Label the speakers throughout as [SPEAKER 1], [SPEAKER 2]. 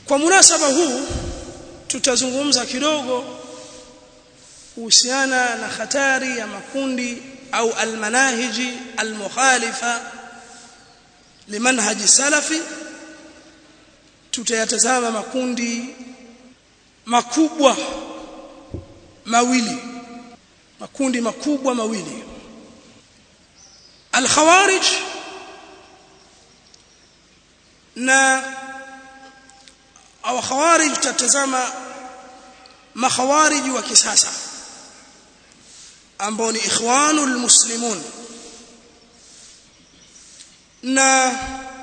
[SPEAKER 1] kwa munasaba huu tutazungumza kidogo kuhusiana na hatari ya makundi au almanahiji almukhalifa limanhaji salafi tutayatazama makundi makubwa mawili makundi makubwa mawili alkhawarij na au khawarij tutatazama makhawarij wa kisasa ambao ni ikhwanul muslimun na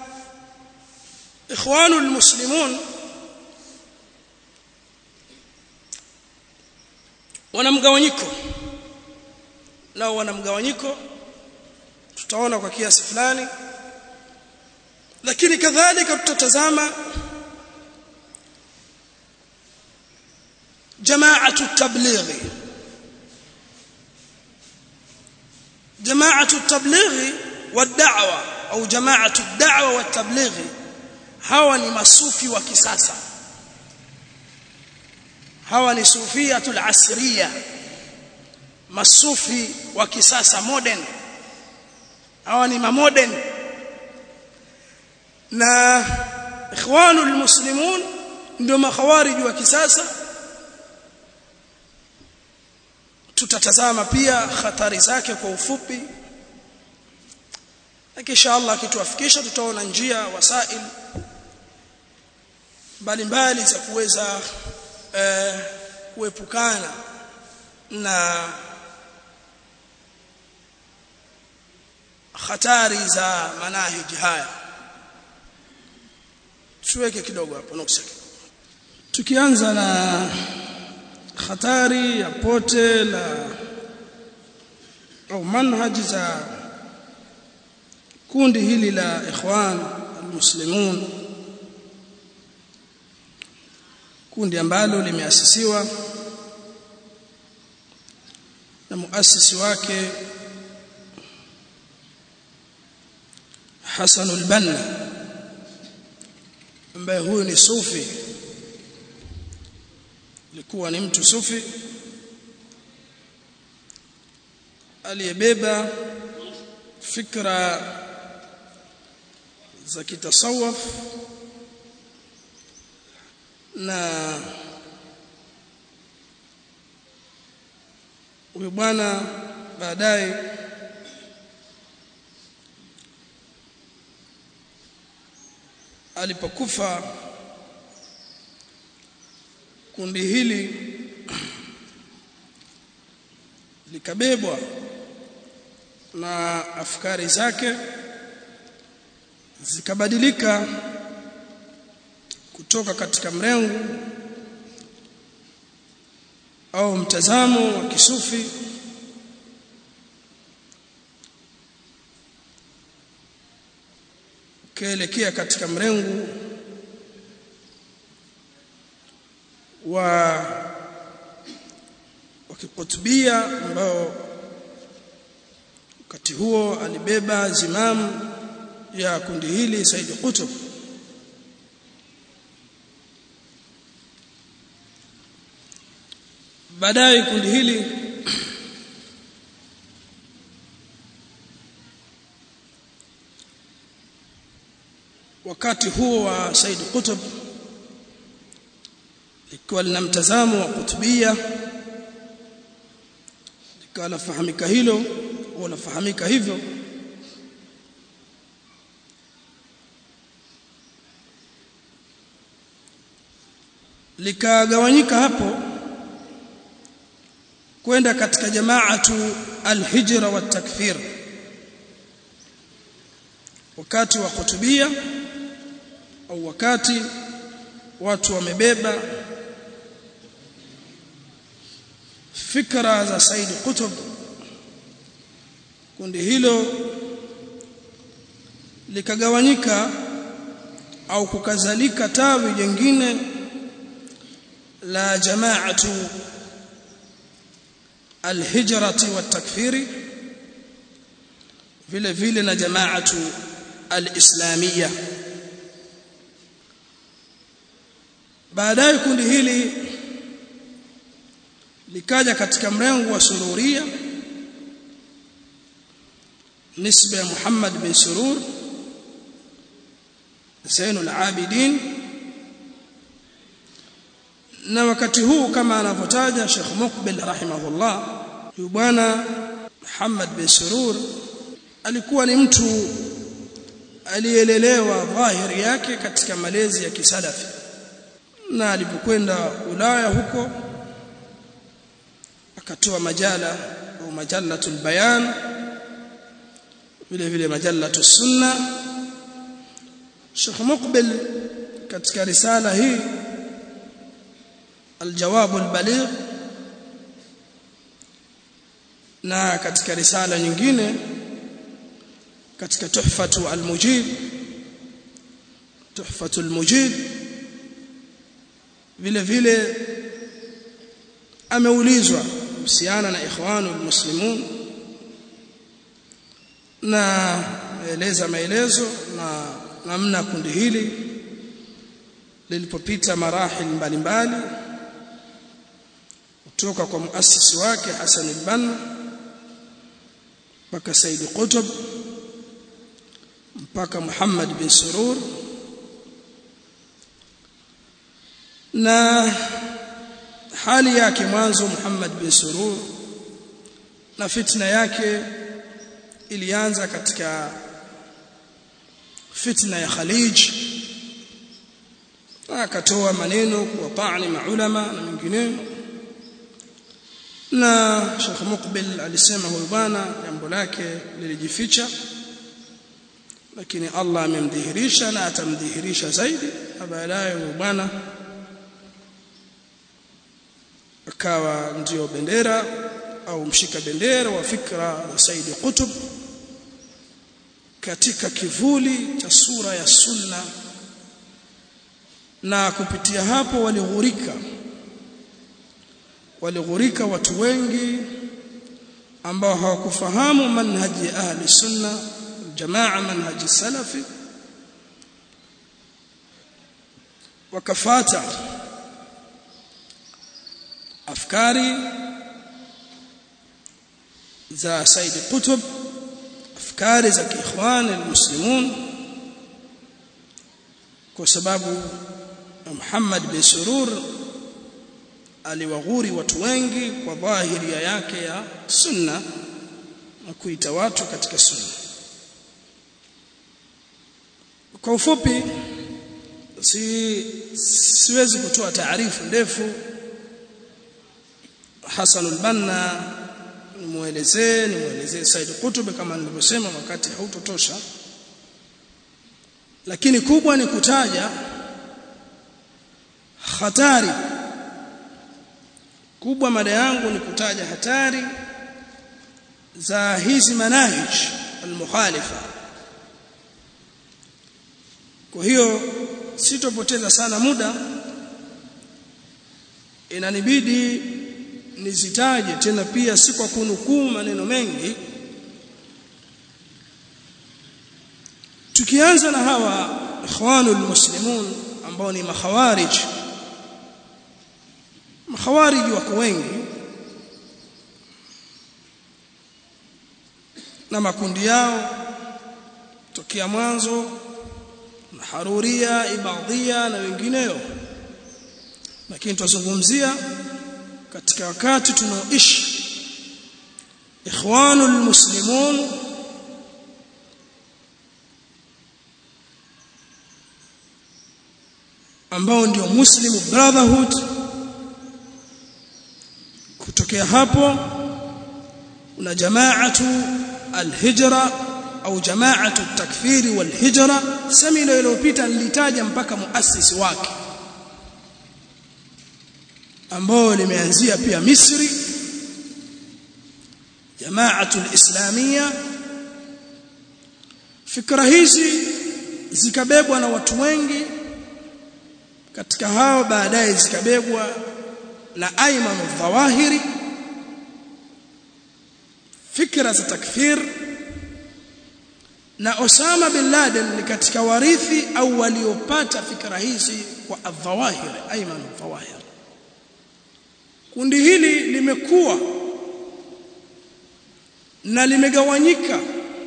[SPEAKER 1] ikhwanul muslimun wana mgawanyiko nao wana mgawanyiko tutaona kwa kiasi fulani lakini kadhalika tutatazama jamaatu tablighi jamaatu tablighi والدعوه au jamaatu da'wa wa tablighi hawa ni masufi wa kisasa hawa ni sufiyatul asriya masufi wa kisasa modern hawa ni modern na ikhwanul muslimun ndio makhawarij wa kisasa tutatazama pia hatari zake kwa ufupi na kisha Allah akituafikisha tutaona njia wasail mbalimbali za kuweza eh, kuepukana na hatari za manahiji haya tuweke kidogo hapo nuksa tukianza na hatari ya pote la au manhaji za kundi hili la ikhwan almuslimun kundi ambalo limeasisiwa na muasisi wake Hassan al-Banna ambaye huyu ni sufi alikuwa ni mtu sufi aliyebeba fikra za kitasawuf na huyu bwana baadaye alipokufa kundi hili likabebwa na afkari zake zikabadilika kutoka katika mrengo au mtazamo wa kisufi ukielekea katika mrengo wa wakikutubia ambao wakati huo alibeba zimamu ya kundi hili Said Qutb baadaye kundi hili wakati huo wa Said Qutb ikiwa lina mtazamo wa kutubia likawa lafahamika hilo au lafahamika hivyo likagawanyika hapo kwenda katika jamaatu alhijra wa takfir wakati wa kutubia au wakati watu wamebeba fikra za Said Qutb kundi hilo likagawanyika au kukazalika tawi jingine la jamaatu alhijrati watakfiri vile vile na jamaatu alislamia baadaye kundi hili likaja katika mrengo wa sururia nisba ya Muhammad bin Surur Zainul Abidin na wakati huu kama anavyotaja Sheikh Mukbil rahimahullah huyu bwana Muhammad bin Surur alikuwa ni mtu alielelewa dhahiri yake katika malezi ya kisalafi na alipokwenda Ulaya huko akatoa majala au majalatul bayan vile vile majalatu sunna Sheikh Muqbil katika risala hii الجواب البليغ na katika risala nyingine katika tuhfatu almujib tuhfatu almujib vile vile ameulizwa kuhusiana na ikhwanu almuslimun na eleza maelezo na namna kundi hili lilipopita marahil mbalimbali kutoka kwa muasisi wake Hassan al-Banna mpaka Said Qutb mpaka Muhammad bin Surur na hali yake mwanzo Muhammad bin Surur na fitna yake ilianza katika fitna ya Khalij akatoa maneno kwa taani maulama na mengineyo na Sheikh Muqbil alisema huyu bwana jambo lake lilijificha lakini Allah amemdhihirisha na atamdhihirisha zaidi baadaye huyu bwana akawa ndio bendera au mshika bendera wa fikra za Said Qutb katika kivuli cha sura ya sunna na kupitia hapo walighurika walighurika watu wengi ambao hawakufahamu manhaji ya ahli sunna jamaa manhaji salafi wakafata afkari za Said Qutb afkari za kiikhwan almuslimun kwa sababu Muhammad bin Surur aliwaghuri watu wengi kwa dhahiria yake ya sunna na kuita watu katika sunna kwa ufupi si siwezi kutoa taarifu ndefu Hassan al-Banna nimuelezee nimuelezee Said Qutb kama nilivyosema wakati hautotosha lakini kubwa ni kutaja hatari kubwa mada yangu ni kutaja hatari za hizi manahij almukhalifa kwa hiyo sitopoteza sana muda inanibidi nizitaje tena pia si kwa kunukuu maneno mengi tukianza na hawa ikhwanul muslimun ambao ni makhawarij makhawarij wako wengi na makundi yao tokea mwanzo na haruria ibadhia na wengineo lakini tuzungumzia katika wakati tunaoishi ikhwanul muslimun ambao ndio muslim brotherhood kutokea hapo una jamaatu alhijra au jamaatu takfiri walhijra semina iliyopita nilitaja mpaka muasisi wake ambao limeanzia pia Misri jamaatu alislamia fikra hizi zikabebwa na watu wengi katika hao baadaye zikabebwa na Ayman al-Dhawahiri fikra za takfir na Osama bin Laden ni katika warithi au waliopata fikra hizi kwa adhawahir ayman adhawahir kundi hili limekuwa na limegawanyika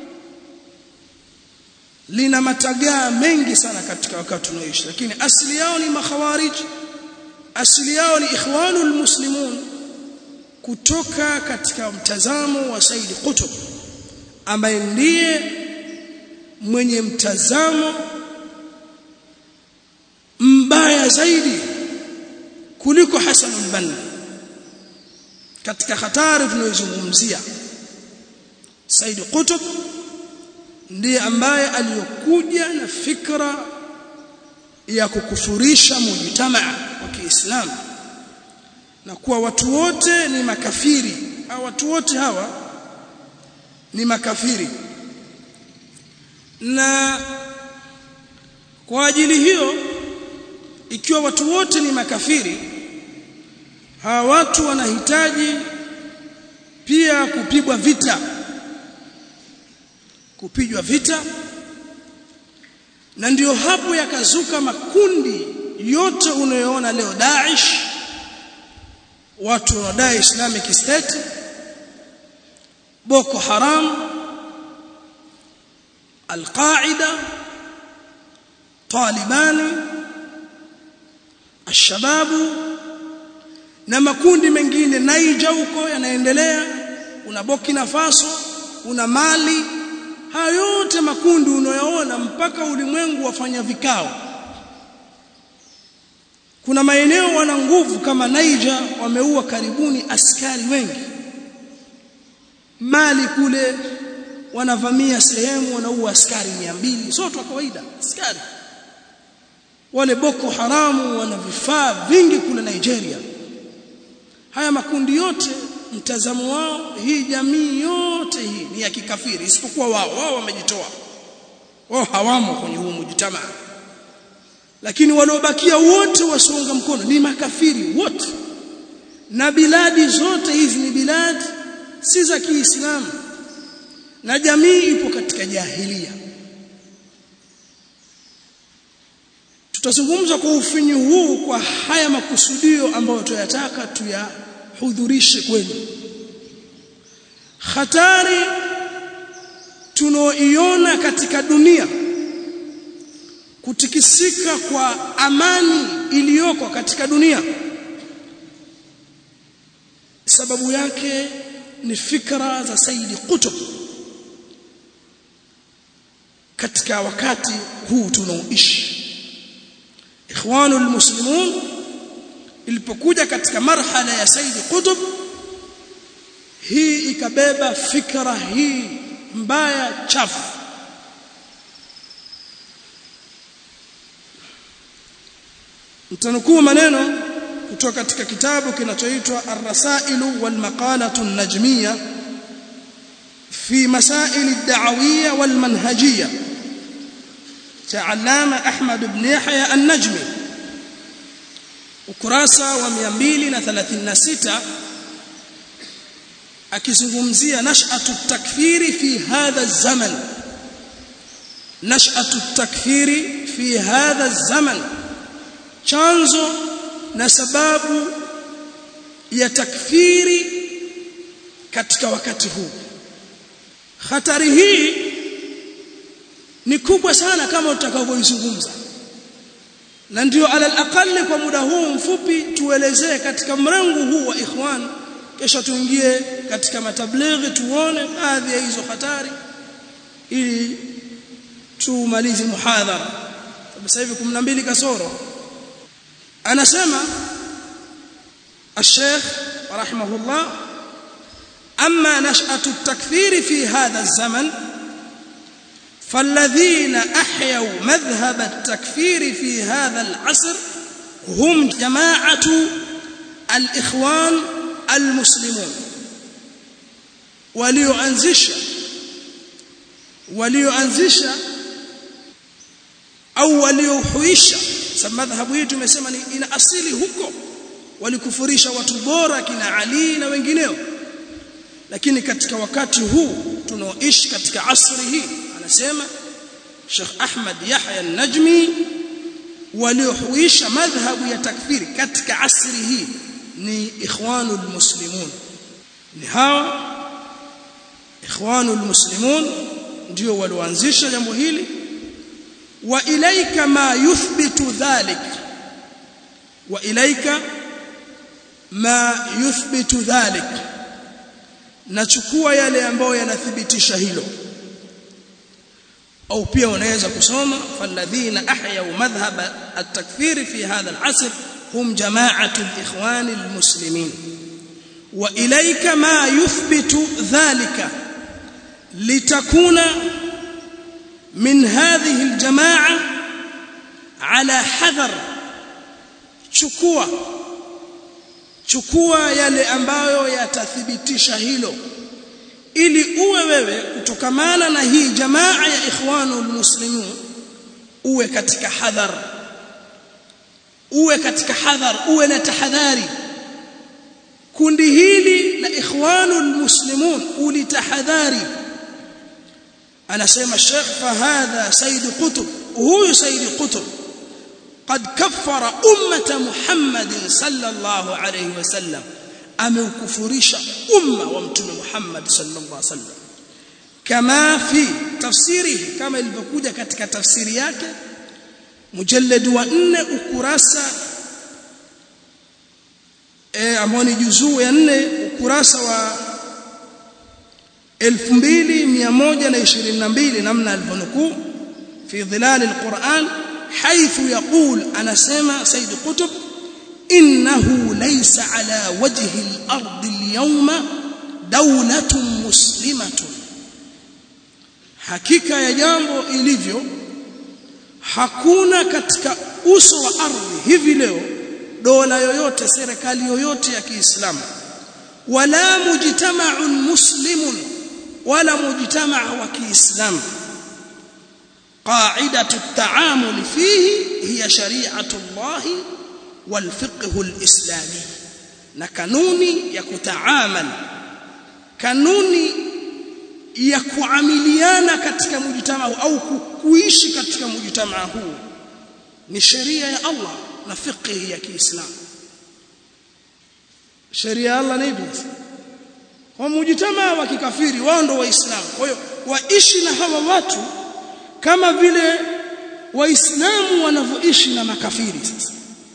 [SPEAKER 1] lina matagaa mengi sana katika wakati tunaoishi lakini asili yao ni makhawarij asili yao ni ikhwanul muslimun kutoka katika mtazamo wa Said Qutb ambaye ndiye mwenye mtazamo mbaya zaidi kuliko Hassan al-Banna katika hatari tunayozungumzia Said Qutb ndiye ambaye aliyokuja na fikra ya kukufurisha mujtamaa wa Kiislamu na kuwa watu wote ni makafiri au watu wote hawa ni makafiri na kwa ajili hiyo ikiwa watu wote ni makafiri hawa watu wanahitaji pia kupigwa vita kupigwa vita na ndiyo hapo yakazuka makundi yote unayoona leo Daesh watu wanadai Islamic State Boko Haram Al-Qaida Talibani Ashababu na makundi mengine Niger huko yanaendelea una Burkina Faso una Mali haya yote makundi unayoona mpaka ulimwengu wafanya vikao kuna maeneo wana nguvu kama Niger wameua karibuni askari wengi Mali kule wanavamia sehemu wanaua askari 200 sio tu kawaida askari wale Boko Haramu wana vifaa vingi kule Nigeria haya makundi yote mtazamo wao hii jamii yote hii ni ya kikafiri isipokuwa wao wao wamejitoa wao hawamo kwenye huu mjitamaa lakini waliobakia wote wasionga mkono ni makafiri wote na biladi zote hizi ni biladi si za Kiislamu na jamii ipo katika jahilia tutazungumza kwa ufinyu huu kwa haya makusudio ambayo tuyataka tuyahudhurishe kwenu hatari tunaoiona katika dunia kutikisika kwa amani iliyoko katika dunia sababu yake ni fikra za Saidi Qutb katika wakati huu tunaoishi ikhwanul muslimun ilipokuja katika marhala ya Saidi Qutb hii ikabeba fikra hii mbaya chafu mtanukuu maneno kutoka katika kitabu kinachoitwa Ar-Rasailu wal Maqalatu an-Najmiyya fi masail ad-da'awiyya wal manhajiyya cha Allama Ahmad ibn Yahya an-Najmi ukurasa wa 236 akizungumzia nash'atu at-takfiri fi hadha az-zaman nash'atu at-takfiri fi hadha az-zaman chanzo na sababu ya takfiri katika wakati huu hatari hii ni kubwa sana kama utakavyoizungumza na ndio alal aqalli kwa muda huu mfupi tuelezee katika mrengo huu wa ikhwan kisha tuingie katika matablighi tuone baadhi ya hizo hatari ili tumalize muhadhara sasa hivi 12 kasoro anasema الشيخ رحمه الله أما نشأة التكفير في هذا الزمن فالذين أحيوا مذهب التكفير في هذا العصر هم جماعة الإخوان المسلمون وليؤنزش وليؤنزش أو وليحويش madhhabu hii tumesema ni ina asili huko walikufurisha watu bora kina Ali na wengineo lakini katika wakati huu tunaoishi katika asri hii anasema Sheikh Ahmad Yahya an-Najmi waliohuisha madhhabu ya takfiri katika asri hii ni ikhwanul muslimun ni hawa ikhwanul muslimun ndio walioanzisha jambo hili wa ilaika ma yuthbitu dhalik wa ilaika ma yuthbitu dhalik nachukua yale ambayo yanathibitisha hilo au pia unaweza kusoma falladhina ahyau madhhab at-takfir fi hadha al-asr hum jama'atu al-ikhwan al-muslimin wa ilayka ma yuthbitu dhalika litakuna min hadhihi al-jama'a ala hadhar chukua chukua yale ambayo yatathibitisha hilo ili uwe wewe kutokamana na hii jamaa ya ikhwanul muslimun uwe katika hadhar uwe katika hadhar uwe na tahadhari kundi hili la ikhwanul muslimun ulitahadhari anasema Sheikh fahadha Said Qutb huyu Said Qutb قد كفر أمة محمد صلى الله عليه وسلم ameukufurisha umma wa mtume Muhammad sallallahu alaihi wasallam kama fi tafsirihi kama ilivyokuja katika tafsiri yake mujallad wa 4 ukurasa eh ambao ni juzuu ya 4 ukurasa wa 2122 namna alivyonukuu fi dhilal alquran حيث يقول أنا سمع سيد قطب إنه ليس على وجه الأرض اليوم دولة مسلمة hakika ya jambo ilivyo hakuna katika uso wa ardhi hivi leo dola yoyote serikali yoyote ya Kiislamu wala mujtama'un muslimun wala mujtama' wa Kiislamu قاعدة التعامل فيه هي شريعة الله والفقه الإسلامي na kanuni ya kutaamal kanuni ya kuamiliana katika mujtamaa au kuishi katika mujtamaa huu ni sheria ya Allah na fiqh ya Kiislamu sheria ya Allah ni ipi kwa mujtamaa wa kikafiri wao ndio waislamu kwa hiyo waishi na hawa watu kama vile waislamu wanavyoishi na makafiri sasa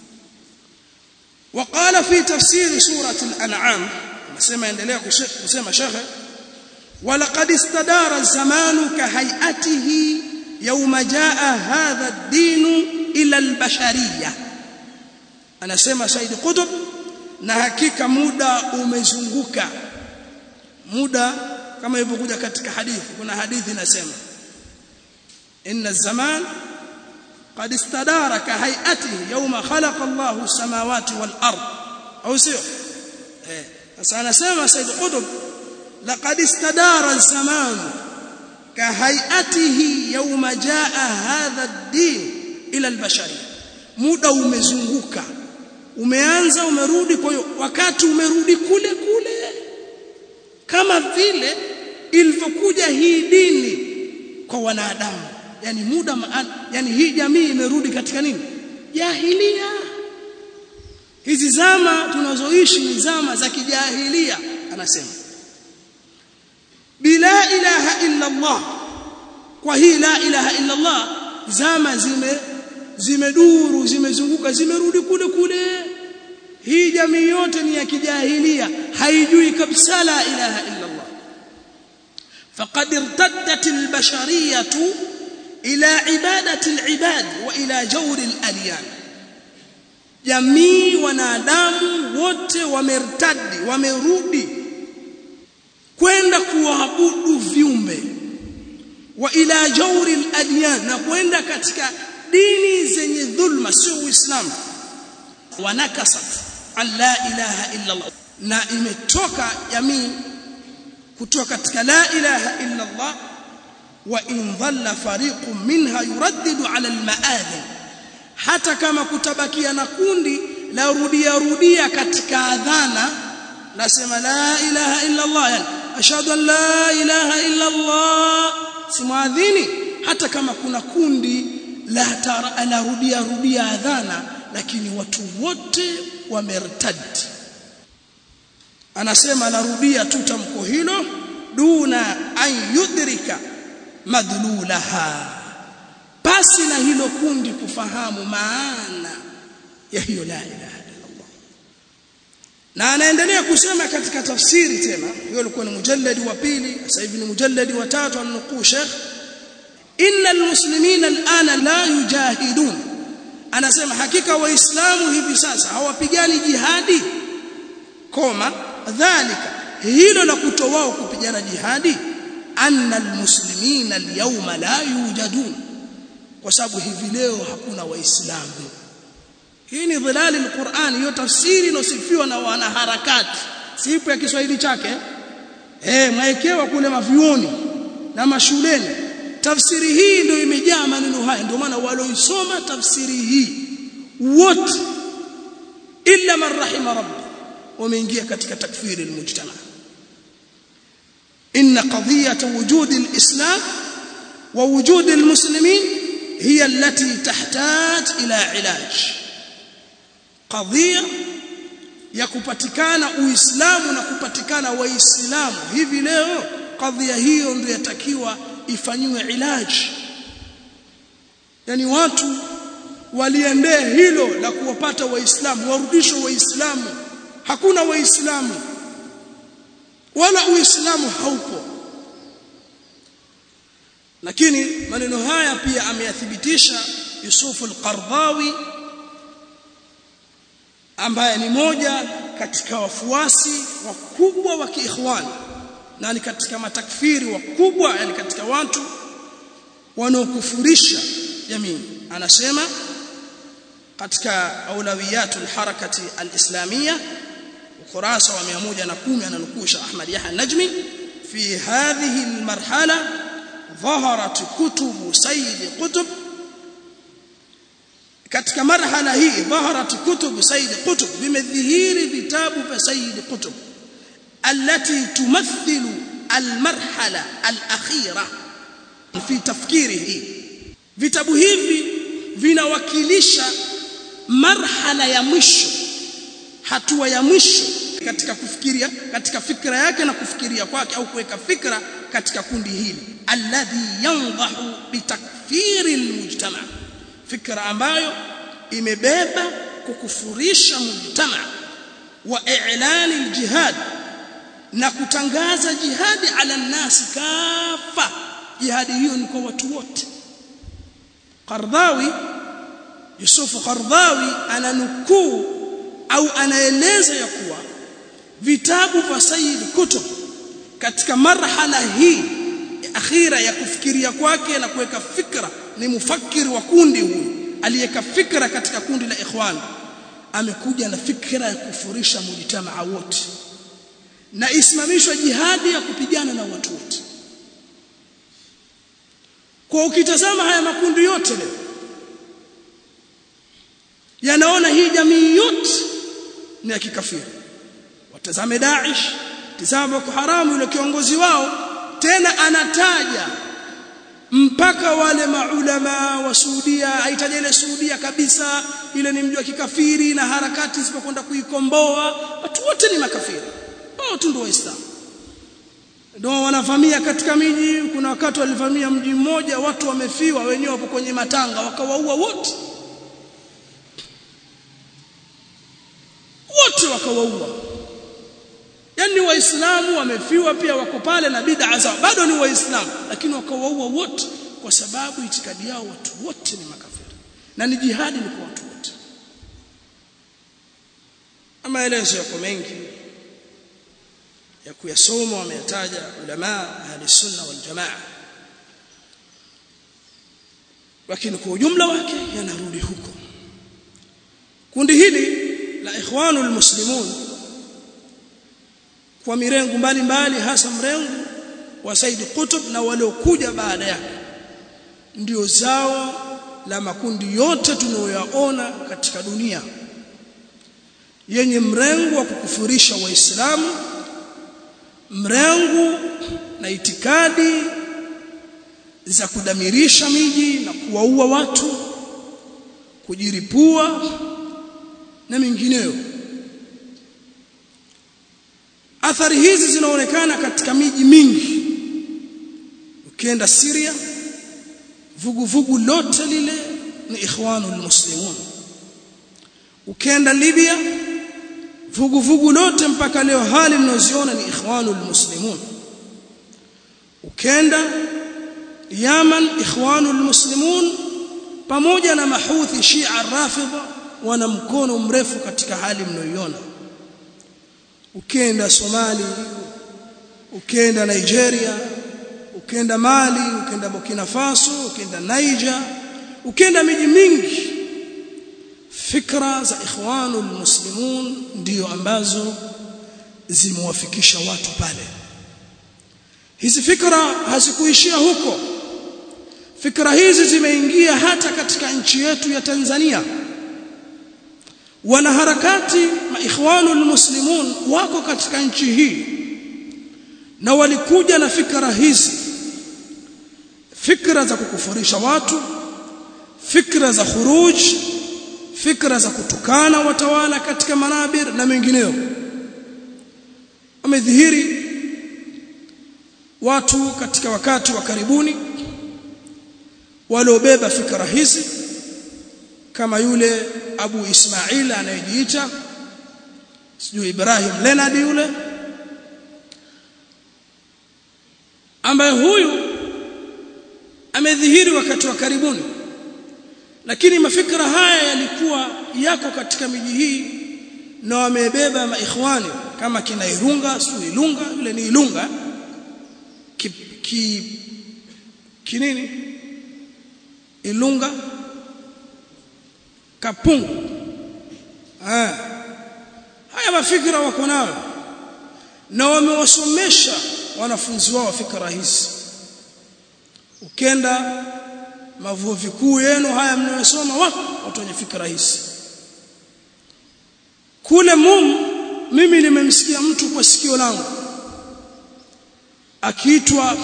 [SPEAKER 1] وقال في تفسير سورة الأنعام نسمع endelea kusema shekhe ولقد استدار الزمان كهيئته يوم جاء هذا الدين إلى البشرية anasema Said Qutb na hakika muda umezunguka muda kama ilivyokuja katika hadithi kuna hadithi inasema إن الزمان قد استدار كهيئته يوم خلق الله السماوات والأرض أو سيو أنا سمع سيد قطب لقد استدار الزمان كهيئته يوم جاء هذا الدين إلى البشرية muda umezunguka umeanza umerudi kwa hiyo wakati umerudi kule kule kama vile ilivyokuja hii dini kwa wanadamu yani muda yani hii jamii imerudi katika nini jahilia hizi zama tunazoishi ni zama za kijahilia anasema bila ilaha illa Allah kwa hii la ilaha illa Allah zama zime zimeduru zimezunguka zimerudi kule kule hii jamii yote ni ya kijahilia haijui kabisa la ilaha illa Allah faqad irtaddat albashariyatu ila ibadati alibad wa ila jawri aladiyan jamii wanadamu wote wamertadi wamerudi kwenda kuabudu viumbe wa ila jawri aladiyan na kwenda katika dini zenye dhulma sio uislamu wanakasat alla ilaha illa allah na imetoka jamii kutoka katika la ilaha illa allah wa in dhalla fariqun minha yuraddidu ala almaadhin hata kama kutabakia na kundi la rudia rudia katika adhana nasema la ilaha illa allah yani ashhadu an la ilaha illa allah si muadhini hata kama kuna kundi la anarudia rudia adhana lakini watu wote wamertad anasema anarudia tu tamko hilo duna an yudrika madlulaha basi na hilo kundi kufahamu maana ya hiyo la ilaha illallah na anaendelea kusema katika tafsiri tena hiyo ilikuwa ni mujalladi wa pili sasa hivi ni mujalladi wa tatu anukuu Sheikh inna almuslimina alana la yujahidun anasema hakika waislamu hivi sasa hawapigani jihadi koma dhalika hilo la kutowao kupigana jihadi anna almuslimina alyawma la yujadun kwa sababu hivi leo hakuna waislamu hii ni dhilali alquran hiyo tafsiri inosifiwa na wanaharakati sipo ya Kiswahili chake eh mwaekewa kule mavioni na mashuleni tafsiri hii ndio imejaa maneno haya ndio maana walioisoma tafsiri hii wote illa man rahima rabbi wameingia katika takfiri almujtama inna qadiyata wujudi alislam wa wujudi almuslimin hiya allati tahtaj ila ilaj qadhiya ya kupatikana uislamu na kupatikana waislamu hivi leo kadhia hiyo ndio yatakiwa ifanyiwe ilaji yani watu waliendee hilo la kuwapata waislamu warudishwe waislamu hakuna waislamu wala uislamu haupo lakini maneno haya pia ameyathibitisha Yusuf al-Qardawi ambaye ni moja katika wafuasi wakubwa wa kiikhwani na ni katika matakfiri wakubwa yani katika watu wanaokufurisha jamii anasema katika aulawiyatul harakati alislamia ukurasa wa 110 ananukusha Ahmad Yahya Najmi fi hadhihi almarhala ظهرت كتب سيد قطب katika marhala hii ظهرت كتب سيد قطب vimedhihiri vitabu vya Sayyid Qutb التي تمثل المرحله الاخيره في تفكيره vitabu hivi vinawakilisha marhala ya mwisho hatua ya mwisho katika kufikiria katika fikra yake na kufikiria kwake au kuweka fikra katika kundi hili alladhi yandahu bitakfiri almujtama fikra ambayo imebeba kukufurisha mujtama wa i'lani aljihad na kutangaza jihadi ala nasi kafa jihadi hiyo ni kwa watu wote Qardawi Yusuf Qardawi ananukuu au anaeleza ya kuwa vitabu vya Sayyid Kutub katika marhala hii akhira ya kufikiria kwake na kuweka fikra ni mufakiri wa kundi huyu aliyeka fikra katika kundi la ikhwan amekuja na fikra ya kufurisha mujtamaa wote na isimamishwe jihadi ya kupigana na watu wote kwa ukitazama haya makundi yote leo yanaona hii jamii yote ni ya kikafiri watazame Daesh tazama Boko Haram yule kiongozi wao tena anataja mpaka wale maulama wa Saudia haitaja ile Saudia kabisa ile ni mji wa kikafiri na harakati zisipokwenda kuikomboa watu wote ni makafiri wao tu ndio waislamu ndio wanavamia katika miji kuna wakati walivamia mji mmoja watu wamefiwa wenyewe wapo kwenye matanga wakawaua wote wote wakawaua yani waislamu wamefiwa pia wako pale na bid'a zao bado ni waislamu lakini wakawaua wote kwa sababu itikadi yao watu wote ni makafiri na ni jihadi ni kwa watu wote maelezo yako mengi ya kuyasoma wameyataja ulama ahli sunna wal jamaa lakini kwa ujumla wake yanarudi huko kundi hili la ikhwanul muslimun kwa mirengo mbalimbali hasa mrengo wa Said Qutb na waliokuja baada yake ndio zao la makundi yote tunayoyaona katika dunia yenye mrengo wa kukufurisha waislamu mrengo na itikadi za kudamirisha miji na kuwaua watu kujiripua na mengineyo athari hizi zinaonekana katika miji mingi ukienda Syria vuguvugu lote lile ni ikhwanul muslimun ukienda Libya vuguvugu lote mpaka leo hali mnaoziona ni ikhwanul muslimun ukienda Yaman ikhwanul muslimun pamoja na mahuthi Shia Rafidha wana mkono mrefu katika hali mnaoiona ukienda Somali ukienda Nigeria ukienda Mali ukienda Burkina Faso ukienda Niger ukienda miji mingi fikra za ikhwanul muslimun ndio ambazo zimewafikisha watu pale hizi fikra hazikuishia huko fikra hizi zimeingia hata katika nchi yetu ya Tanzania wanaharakati maikhwanul muslimun wako katika nchi hii na walikuja na fikra hizi fikra za kukufurisha watu fikra za khuruj fikra za kutukana watawala katika manabir na mengineyo wamedhihiri watu katika wakati wa karibuni waliobeba fikra hizi kama yule Abu Ismail anayejiita sijui Ibrahim Leonard yule ambaye huyu amedhihiri wakati wa karibuni lakini mafikra haya yalikuwa yako katika miji hii na wamebeba maikhwani kama kina Irunga sio Ilunga yule ni Ilunga ki, ki kinini Ilunga Kapungu ah haya mafikra wako nayo na wamewasomesha wanafunzi wao fikra hizi ukenda mavuo vikuu yenu haya mnayosoma wako watu wenye fikra hizi kule mum mimi nimemsikia mtu kwa sikio langu akiitwa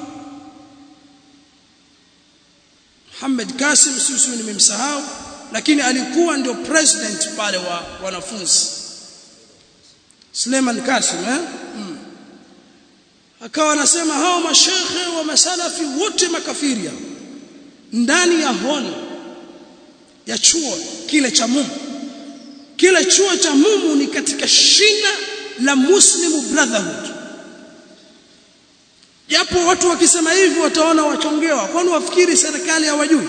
[SPEAKER 1] Muhammad Kasim sisi nimemsahau lakini alikuwa ndio president pale wa wanafunzi Suleiman Kasim eh mm. akawa anasema hao mashekhe wa masalafi wote makafiria ndani ya honi ya chuo kile cha Mumu kile chuo cha Mumu ni katika shina la Muslim Brotherhood japo watu wakisema hivi wataona wachongewa kwani wafikiri serikali hawajui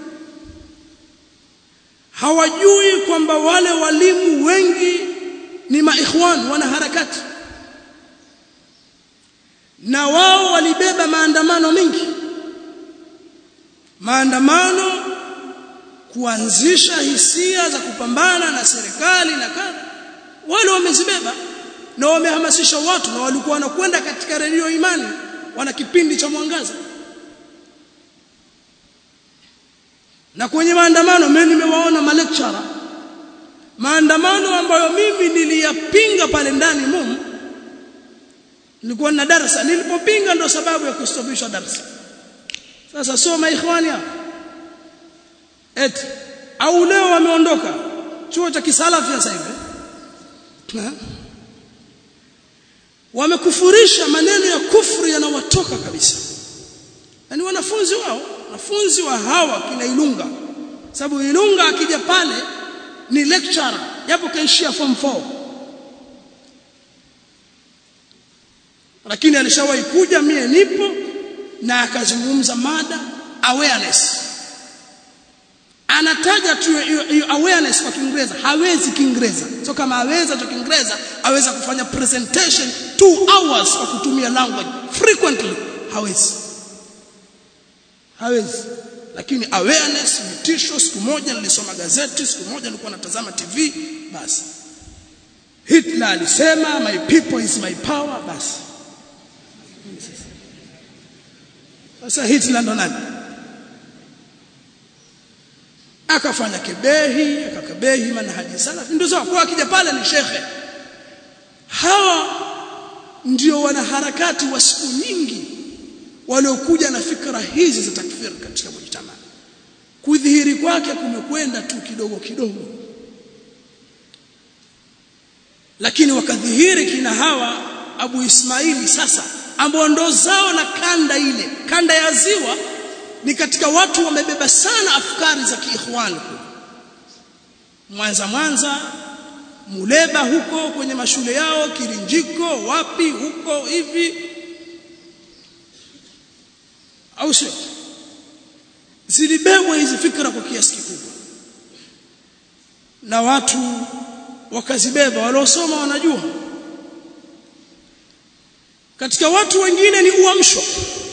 [SPEAKER 1] hawajui kwamba wale walimu wengi ni maikhwan wana harakati na wao walibeba maandamano mengi maandamano kuanzisha hisia za kupambana na serikali na kadha wale wamezibeba na wamehamasisha watu na walikuwa wanakwenda katika redio imani wana kipindi cha mwangaza na kwenye maandamano mimi nimewaona malecturer maandamano ambayo mimi niliyapinga pale ndani mumu nilikuwa na darasa nilipopinga ndo sababu ya kustopishwa darasa sasa soma ikhwani hapa eti au leo wameondoka chuo cha kisalafi sasa hivi wamekufurisha maneno ya kufuru yanawatoka kabisa yani wanafunzi wao wanafunzi wa hawa kina Ilunga sababu Ilunga akija pale ni lecturer japo kaishia form 4 lakini alishawahi kuja mie nipo na akazungumza mada awareness anataja tu hiyo awareness kwa Kiingereza hawezi Kiingereza so kama aweza tu Kiingereza aweza kufanya presentation 2 hours kwa kutumia language frequently hawezi hawezi lakini awareness vitisho siku moja nilisoma gazeti siku moja nilikuwa natazama TV basi Hitler alisema my people is my power basi sasa Hitler ndo nani akafanya kebehi akakebehi manhaji salaf ndio sawa kwa akija pale ni shekhe hawa ndio wanaharakati wa siku nyingi waliokuja na fikra hizi za takfir katika mujtama kudhihiri kwake kumekwenda tu kidogo kidogo lakini wakadhihiri kina hawa Abu Ismaili sasa ambao ndo zao la kanda ile kanda ya ziwa ni katika watu wamebeba sana afkari za kiikhwani Mwanza Mwanza Muleba huko kwenye mashule yao Kirinjiko wapi huko hivi au sio zilibebwa hizi fikra kwa kiasi kikubwa na watu wakazibeba waliosoma wanajua katika watu wengine ni uamsho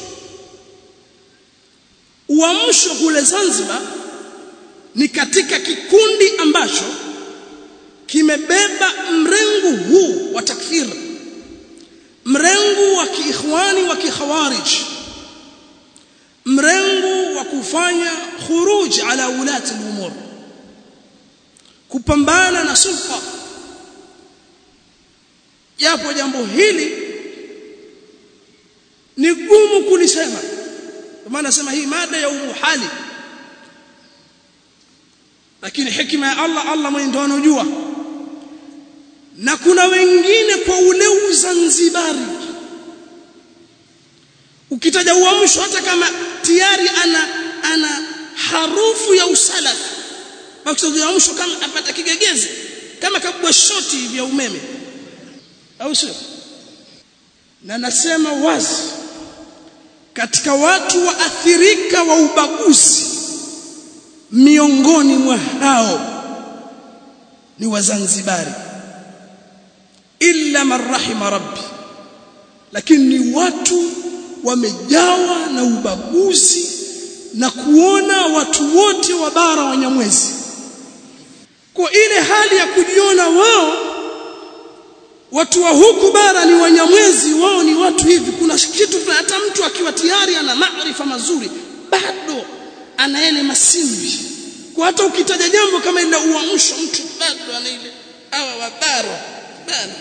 [SPEAKER 1] uamsho kule Zanzibar ni katika kikundi ambacho kimebeba mrengo huu wa takfir mrengo wa kiikhwani wa kikhawarij mrengo wa kufanya khuruj ala ulati al-umur kupambana na sulta japo jambo hili ni gumu kulisema kwa maana nasema hii mada ya umuhali lakini hikima ya Allah Allah mwenye ndo anojua na kuna wengine kwa ule uzanzibari ukitaja uamsho hata kama tayari ana ana harufu ya usalaf ukitaja uamsho kama apata kigegezi kama kabwa shoti vya umeme au sio na nasema wazi katika watu waathirika wa ubaguzi miongoni mwa hao ni wazanzibari illa man rahima rabbi lakini ni watu wamejawa na ubaguzi na kuona watu wote wa bara wanyamwezi kwa ile hali ya kujiona wao watu wa huku bara ni wanyamwezi wao ni watu hivi kuna kitu hata mtu akiwa tayari ana maarifa mazuri bado ana yale masimbi kwa hata ukitaja jambo kama ile uamsho mtu bado ana ile hawa wabara bado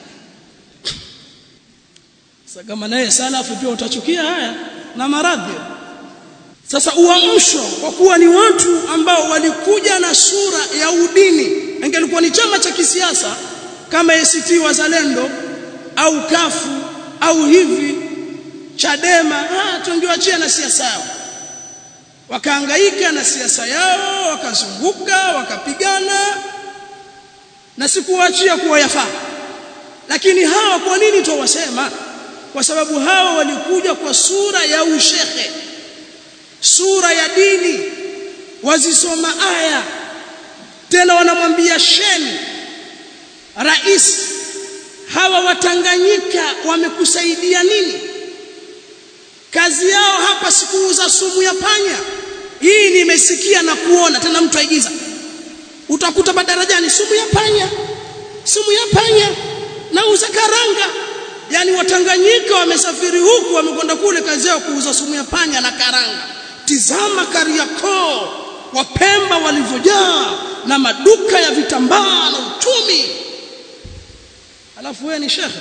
[SPEAKER 1] sasa kama naye salafu pia utachukia haya na maradhi sasa uamsho kwa kuwa ni watu ambao walikuja na sura ya udini ingelikuwa ni chama cha kisiasa kama ACT Wazalendo au kafu au hivi Chadema ah tungewaachia na siasa yao wakaangaika na siasa yao wakazunguka wakapigana na sikuwaachia kuwa yafaa lakini hawa kwa nini tuwasema kwa sababu hawa walikuja kwa sura ya ushehe sura ya dini wazisoma aya tena wanamwambia sheni rais hawa watanganyika wamekusaidia nini kazi yao hapa sikuuza sumu ya panya hii nimesikia na kuona tena mtu aigiza utakuta madarajani sumu ya panya sumu ya panya nauza karanga yani watanganyika wamesafiri huku wamekwenda kule kazi yao kuuza sumu ya panya na karanga tizama Kariakoo wapemba walivyojaa na maduka ya vitambaa na uchumi alafu wewe ni shekhe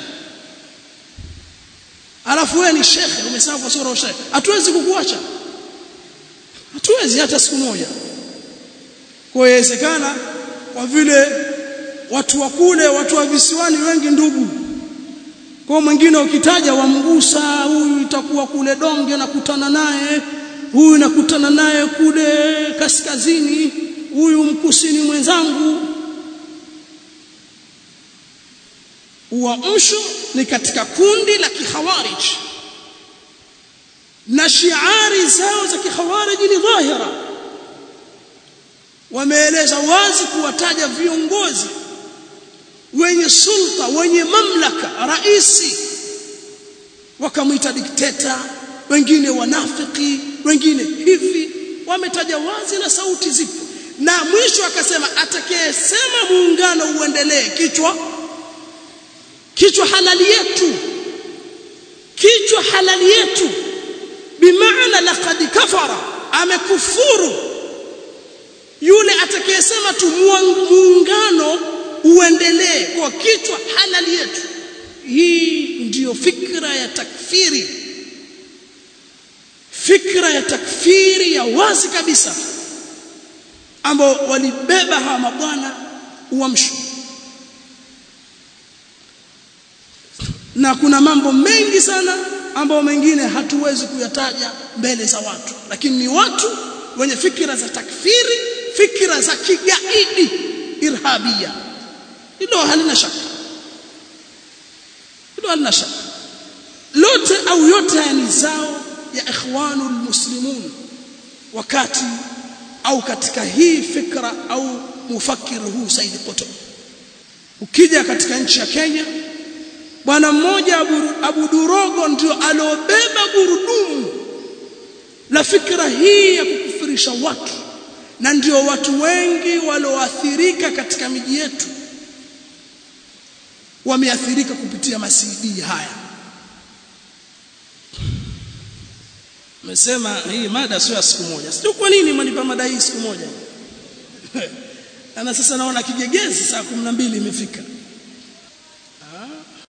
[SPEAKER 1] alafu wewe ni shekhe umesema kwa sura shekhe hatuwezi kukuacha hatuwezi hata siku moja kwa inawezekana kwa vile watu wa kule watu wa visiwani wengi ndugu kwa mwingine ukitaja wamgusa huyu itakuwa kule donge nakutana naye huyu nakutana naye kule kaskazini huyu mkusini mwenzangu uamsho ni katika kundi la kihawarij na shiari zao za kihawarij ni dhahira wameeleza wazi kuwataja viongozi wenye sulta wenye mamlaka raisi wakamwita dikteta wengine wanafiki wengine hivi wametaja wazi na sauti zipo na mwisho akasema atakayesema muungano uendelee kichwa kichwa halali yetu kichwa halali yetu bimaana laqad kafara amekufuru yule atakayesema tu muungano uendelee kwa kichwa halali yetu hii ndiyo fikra ya takfiri fikra ya takfiri ya wazi kabisa ambao walibeba hawa mabwana uamsho na kuna mambo mengi sana ambayo mengine hatuwezi kuyataja mbele za watu lakini ni watu wenye fikra za takfiri fikra za kigaidi irhabia hilo halina shaka hilo halina shaka lote au yote haya ni zao ya ikhwanul muslimun wakati au katika hii fikra au mufakir huu Said Qutb ukija katika nchi ya Kenya bwana mmoja Abu, Abu Durogo ndio aliobeba gurudumu la fikra hii ya kukufirisha watu na ndio watu wengi walioathirika katika miji yetu wameathirika kupitia masidi haya Nimesema hii mada sio ya siku moja. Sio kwa nini mnipa mada hii siku moja? Ana sasa naona kijegezi saa 12 imefika.